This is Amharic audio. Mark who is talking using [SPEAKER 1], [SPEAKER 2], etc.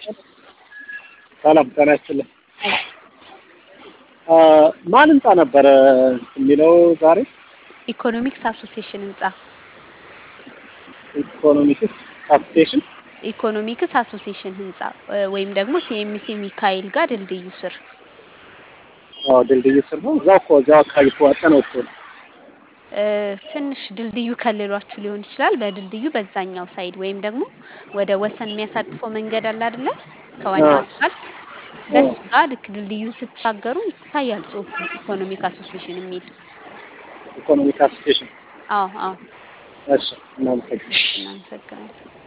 [SPEAKER 1] ሰላም ጤና ይስጥልኝ። ማን ህንጻ ነበረ የሚለው ዛሬ?
[SPEAKER 2] ኢኮኖሚክስ አሶሲዬሽን ህንጻ
[SPEAKER 1] ኢኮኖሚክስ አሶሲዬሽን
[SPEAKER 2] ኢኮኖሚክስ አሶሲዬሽን ህንጻ ወይም ደግሞ ሲኤምሲ ሚካኤል ጋር ድልድዩ ስር
[SPEAKER 1] አዎ፣ ድልድዩ ስር ነው። እዛው እኮ እዛው አካባቢ ተዋጠነው እኮ ነው።
[SPEAKER 2] እ፣ ትንሽ ድልድዩ ከልሏችሁ ሊሆን ይችላል። በድልድዩ በዛኛው ሳይድ ወይም ደግሞ ወደ ወሰን የሚያሳልፈው መንገድ አለ አይደለ? ከዋናው
[SPEAKER 1] አዎ።
[SPEAKER 2] አስፋልት በሱ ጋር ልክ ድልድዩን ስትሻገሩ ይታያል ጽሁፉ ኢኮኖሚክ አሶሲዬሽን የሚል።
[SPEAKER 1] ኢኮኖሚክ አሶሲዬሽን
[SPEAKER 2] አዎ አዎ፣
[SPEAKER 1] እሺ፣ እናመሰግናለን።
[SPEAKER 2] እናመሰግናለን።